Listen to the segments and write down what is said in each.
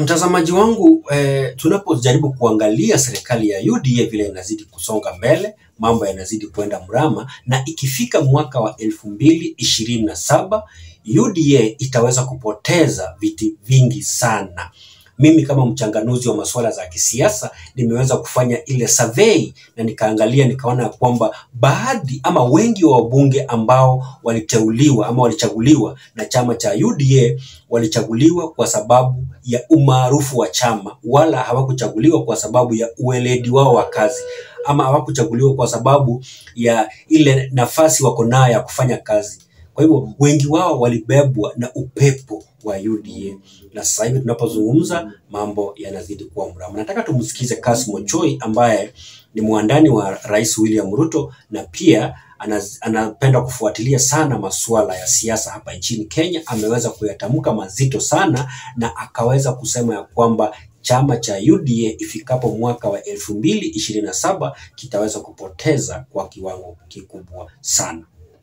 Mtazamaji wangu eh, tunapojaribu kuangalia serikali ya UDA vile inazidi kusonga mbele, mambo yanazidi kwenda mrama, na ikifika mwaka wa elfu mbili ishirini na saba UDA itaweza kupoteza viti vingi sana. Mimi kama mchanganuzi wa masuala za kisiasa nimeweza kufanya ile survey na nikaangalia nikaona ya kwamba baadhi ama wengi wa wabunge ambao waliteuliwa ama walichaguliwa na chama cha UDA walichaguliwa kwa sababu ya umaarufu wa chama, wala hawakuchaguliwa kwa sababu ya ueledi wao wa kazi ama hawakuchaguliwa kwa sababu ya ile nafasi wako nayo ya kufanya kazi. Kwa hivyo wengi wao walibebwa na upepo wa UDA, na sasa hivi tunapozungumza mambo yanazidi kuwa mrama. Nataka tumsikize Kassim Ochoi ambaye ni mwandani wa Rais William Ruto na pia anaz- anapenda kufuatilia sana masuala ya siasa hapa nchini Kenya. Ameweza kuyatamka mazito sana na akaweza kusema ya kwamba chama cha UDA ifikapo mwaka wa elfu mbili ishirini na saba kitaweza kupoteza kwa kiwango kikubwa sana.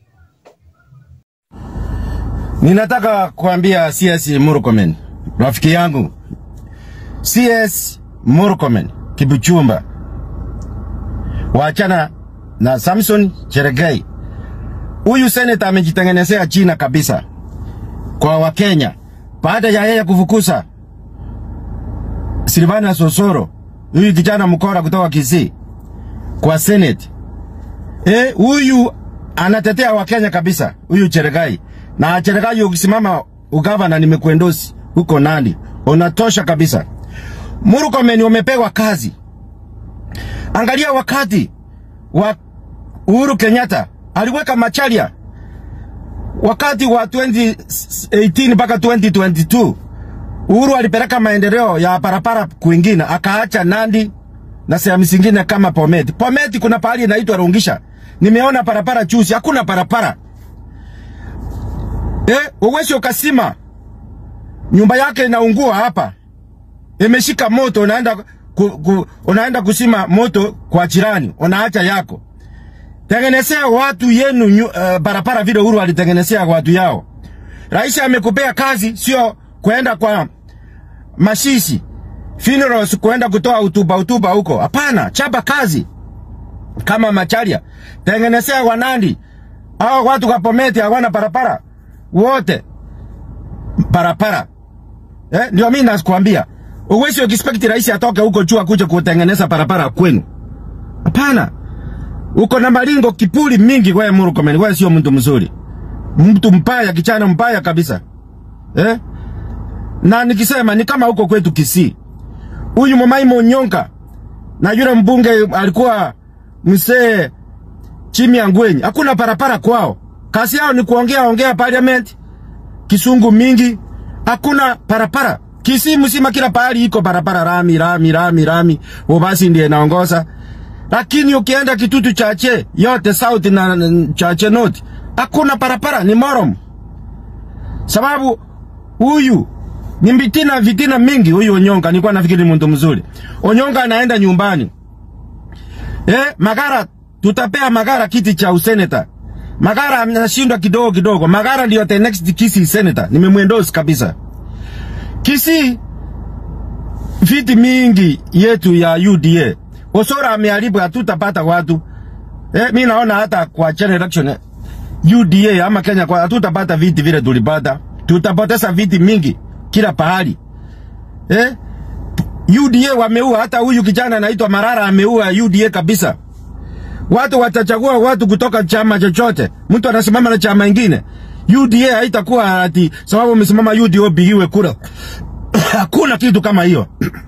Ninataka kuambia CS Murkomen, rafiki yangu CS Murkomen Kibuchumba, waachana na Samson Cherengei. Huyu seneta amejitengenezea jina kabisa kwa Wakenya baada ya yeye kufukuza Silvana Sosoro, huyu kijana mkora kutoka Kisii kwa Senate. Eh, huyu anatetea Wakenya kabisa, huyu Cherengei. Na Cherengei ukisimama ugavana nimekuendosi huko Nandi, unatosha kabisa. Murkomen umepewa kazi. Angalia wakati wa Uhuru Kenyatta aliweka Macharia wakati wa 2018 mpaka 2022 Uhuru alipeleka maendeleo ya barabara kwingine, akaacha Nandi na sehemu zingine kama Pometi. Pometi kuna pahali inaitwa Rungisha, nimeona barabara juzi, hakuna barabara eh. Uwezi ukasima nyumba yake inaungua hapa, imeshika moto, unaenda ku, ku, unaenda kusima moto kwa jirani, unaacha yako. Tengenezea watu yenu nyu, uh, barabara vile Uhuru alitengenezea watu yao. Rais amekupea kazi, sio kwenda kwa mashishi funerals, kwenda kutoa hotuba hotuba huko. Hapana, chapa kazi kama Macharia, tengenezea Wanandi hao watu kwa Pometi hawana barabara wote barabara eh, ndio mimi nakwambia, uwezi expect rais atoke huko juu akuje kutengeneza barabara kwenu. Hapana, uko na malingo kipuli mingi. Wewe Murkomen, wewe sio mtu mzuri, mtu mbaya, kichana mbaya kabisa eh? Na nikisema ni kama huko kwetu Kisii, huyu Momai Monyonka na yule mbunge alikuwa msee Chimi Angwenyi, hakuna barabara kwao. Kazi yao ni kuongea ongea parliament, kisungu mingi, hakuna barabara. Kisii mzima kila pahali iko barabara, rami rami rami rami, basi ndiye naongoza. Lakini ukienda Kitutu Chache yote south na na Chache north, hakuna barabara, ni morom. Sababu huyu ni vitina vitina mingi. Huyu Onyonga nilikuwa nafikiri ni mtu mzuri. Onyonga anaenda nyumbani eh, Magara tutapea Magara kiti cha useneta. Magara anashindwa kidogo kidogo. Magara ndio the next Kisii senator. Nimemwendorse kabisa. Kisii viti mingi yetu ya UDA. Osora ameharibu, hatutapata watu. Eh, mimi naona hata kwa general election eh, UDA ama Kenya kwa hatutapata viti vile tulipata. Tutapoteza viti mingi kila pahali. Eh? UDA wameua hata huyu kijana anaitwa Marara ameua UDA kabisa. Watu watachagua watu kutoka chama chochote. Mtu anasimama na chama ingine. UDA haitakuwa ati sababu umesimama UDA upigiwe kura. Hakuna kitu kama hiyo.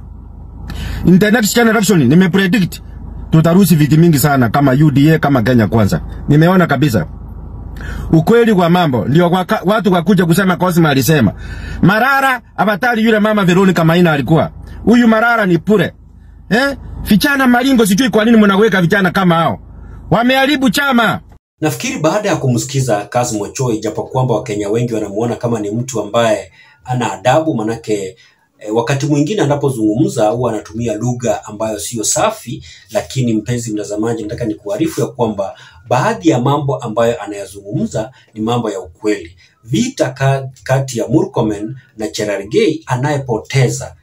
In the next generation nimepredict tutarusi viti mingi sana kama UDA kama Kenya kwanza. Nimeona kabisa. Ukweli wa mambo ndio waka, watu wakuja kusema Cosma alisema. Marara abatari yule mama Veronica Maina alikuwa. Huyu Marara ni pure. Eh? Vijana malingo sijui kwa nini mnaweka vijana kama hao. Wameharibu chama. Nafikiri baada ya kumsikiza Kassim Ochoi, japo kwamba Wakenya wengi wanamuona kama ni mtu ambaye ana adabu, manake e, wakati mwingine anapozungumza huwa anatumia lugha ambayo siyo safi, lakini mpenzi mtazamaji, nataka nikuarifu ya kwamba baadhi ya mambo ambayo anayazungumza ni mambo ya ukweli. Vita ka, kati ya Murkomen na Cherargei, anayepoteza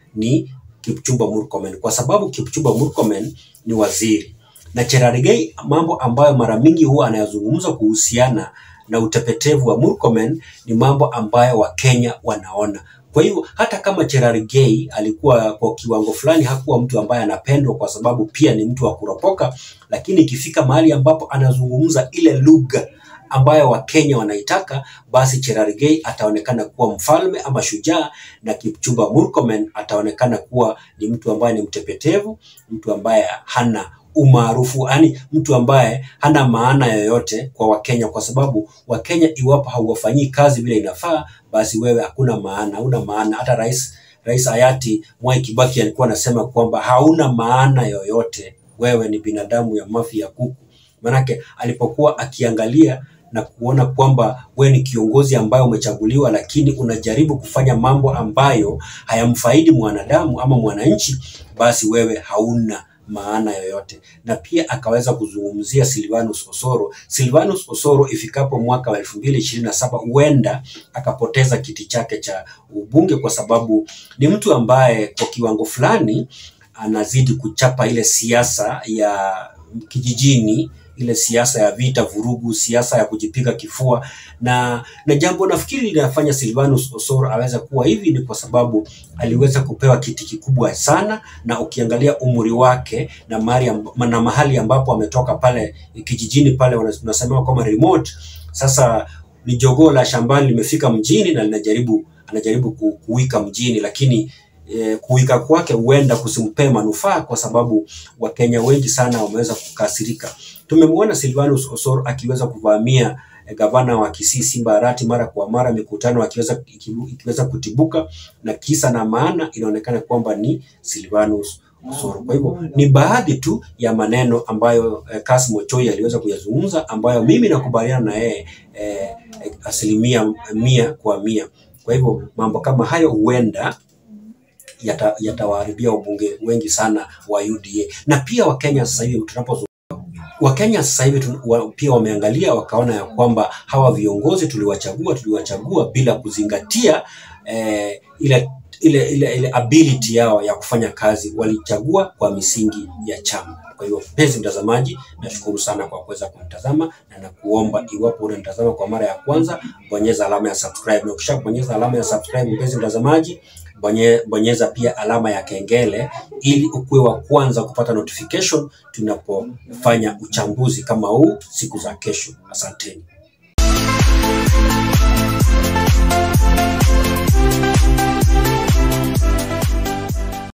ni Kipchumba Murkomen, kwa sababu Kipchumba Murkomen ni waziri na Cherargei, mambo ambayo mara mingi huwa anayazungumza kuhusiana na utepetevu wa Murkomen ni mambo ambayo Wakenya wanaona. Kwa hivyo hata kama Cherargei alikuwa kwa kiwango fulani hakuwa mtu ambaye anapendwa kwa sababu pia ni mtu wa kuropoka, lakini ikifika mahali ambapo anazungumza ile lugha ambayo Wakenya wanaitaka, basi Cherargei ataonekana kuwa mfalme ama shujaa, na Kipchumba Murkomen ataonekana kuwa ni mtu ambaye ni mtepetevu, mtu ambaye hana umaarufu, yani mtu ambaye hana maana yoyote kwa Wakenya, kwa sababu Wakenya iwapo hauwafanyii kazi vile inafaa, basi wewe hakuna maana, hauna maana. Hata rais rais hayati Mwai Kibaki alikuwa anasema kwamba hauna maana yoyote, wewe ni binadamu ya mafi ya kuku. Manake alipokuwa akiangalia na kuona kwamba wewe ni kiongozi ambaye umechaguliwa, lakini unajaribu kufanya mambo ambayo hayamfaidi mwanadamu ama mwananchi, basi wewe hauna maana yoyote. Na pia akaweza kuzungumzia Silvanus Osoro. Silvanus Osoro ifikapo mwaka wa elfu mbili ishirini na saba huenda akapoteza kiti chake cha ubunge kwa sababu ni mtu ambaye kwa kiwango fulani anazidi kuchapa ile siasa ya kijijini ile siasa ya vita, vurugu, siasa ya kujipiga kifua na na jambo nafikiri linafanya Silvanus Osoro aweza kuwa hivi ni kwa sababu aliweza kupewa kiti kikubwa sana, na ukiangalia umri wake na mahali, amb- na mahali ambapo ametoka pale kijijini pale unasema kama remote. Sasa ni jogoo la shambani limefika mjini na linajaribu anajaribu ku- kuwika mjini, lakini eh, kuwika kwake huenda kusimpee manufaa kwa sababu Wakenya wengi sana wameweza kukasirika. Tumemwona Silvanus Osoro akiweza kuvamia eh, gavana wa Kisii Simba Arati mara kwa mara, mikutano akiweza ikibu- ikiweza kutibuka, na kisa na maana inaonekana kwamba ni Silvanus Osoro. Kwa hivyo ni baadhi tu ya maneno ambayo eh, Kassim Ochoi aliweza kuyazungumza ambayo mimi nakubaliana na yeye eh, eh, asilimia mia kwa mia. Kwa hivyo mambo kama hayo huenda yata- yatawaharibia wabunge wengi sana wa UDA na pia Wakenya sasa hivi tunapo Wakenya sasa hivi tu- wa, pia wameangalia wakaona ya kwamba hawa viongozi tuliwachagua tuliwachagua bila kuzingatia eh, ile ile ile ile ability yao ya kufanya kazi, walichagua kwa misingi ya chama. Kwa hiyo mpenzi mtazamaji, nashukuru sana kwa kuweza kumtazama na nakuomba iwapo unanitazama kwa mara ya kwanza, bonyeza alama ya subscribe, na ukisha bonyeza alama ya subscribe, mpenzi mtazamaji, bonye, bonyeza pia alama ya kengele ili ukuwe wa kwanza kupata notification tunapofanya uchambuzi kama huu siku za kesho. Asanteni.